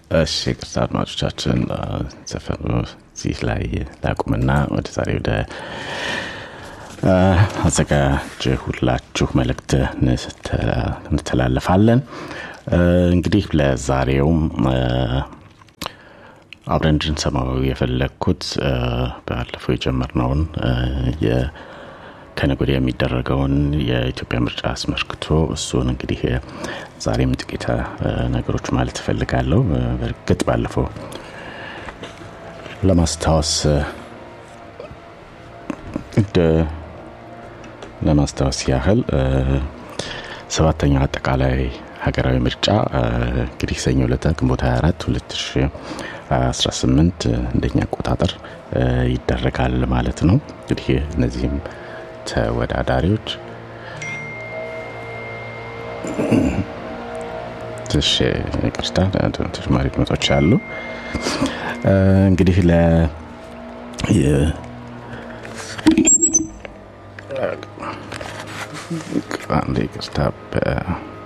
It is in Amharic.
እሺ ቅርታ አድማጮቻችን ዘፈኑ እዚህ ላይ ላቁምና ወደ ዛሬ ወደ አዘጋጀሁላችሁ መልእክት እንተላለፋለን እንግዲህ ለዛሬውም አብረን እንድንሰማው የፈለግኩት ባለፈው የጀመርነውን ከነገ ወዲያ የሚደረገውን የኢትዮጵያ ምርጫ አስመልክቶ እሱን እንግዲህ ዛሬም ጥቂት ነገሮች ማለት እፈልጋለሁ በእርግጥ ባለፈው ለማስታወስ ለማስታወስ ያህል ሰባተኛው አጠቃላይ ሀገራዊ ምርጫ እንግዲህ ሰኞ ዕለት ግንቦት 24 2018 እንደኛ አቆጣጠር ይደረጋል ማለት ነው እንግዲህ እነዚህም ተወዳዳሪዎች ትሽ ቅርታ ተጨማሪ ድመቶች አሉ እንግዲህ ለ አንድ ይቅርታ